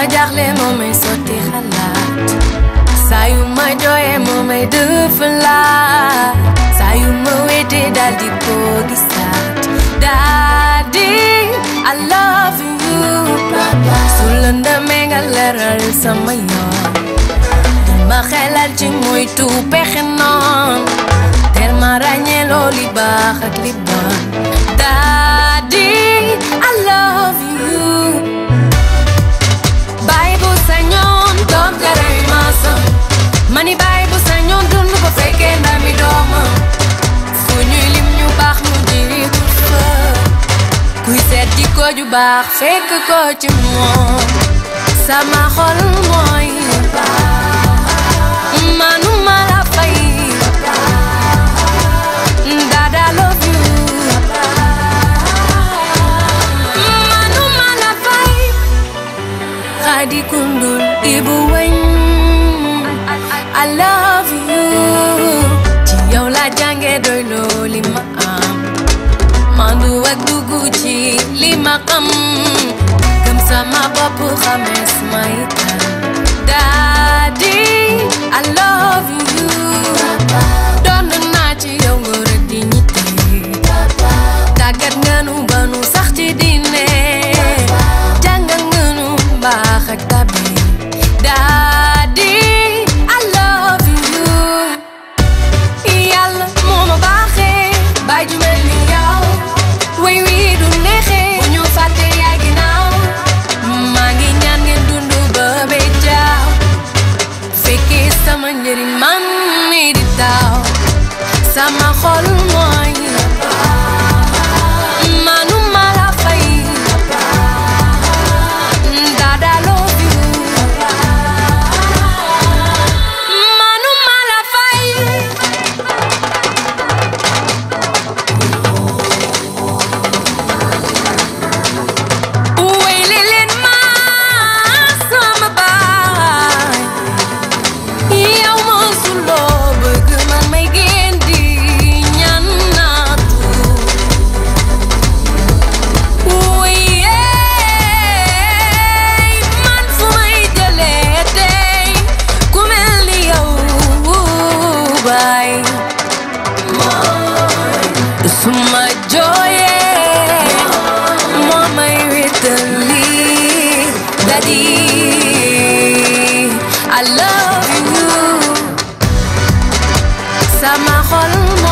jaaxle moo may sotti xalaat saa yu ma jooyee moo may dëfalaat saa yu ma wéetee daal di ko gisaat Daddy I love you su lëndëmee nga leeral sama yoon di ma xelal ci moytu pexe noon teel ma ràññee loo li baax ak li bon Daddy I love you baay bu sañoon doom jaray maasam mani baay bu sañoon dund ko fekkee ndami doomam fu ñuy lim ñu baax ñu jiitu fa kuy seet di ko ju baax fekk ko ci moom sama xol mooy manuma la fay dada love you manuma la fay Khady Koundoul Ibou Weñ I love you ci yow la jànge doy loo li ma am mandu ak dugg ci li ma xam gëm sama bopp xamees ma itam Daddy I love you doon naa ci yow ngor ak dignité tàggat nga nu ba nu sax ci diine jàngal nga nu mbaax ak tabe Daddy I love you yàlla moo ma baaxee baay ju mel ni yow way wii du neexee bu ñu fàtte yaay ginnaaw maa ngi ñaan ngeen dund ba bee jaaw fekkee sama njëriñ man mi di taw sama xol mooy manuma la fay dada love you manuma la fay wéyle leen ma sama baay yow mosuloo bëgg man may génn di ñaan naatu wéyee man fu may jëlee tey ku mel ni yow baay suma jooyee moo may wétali Daddy I love you sama xol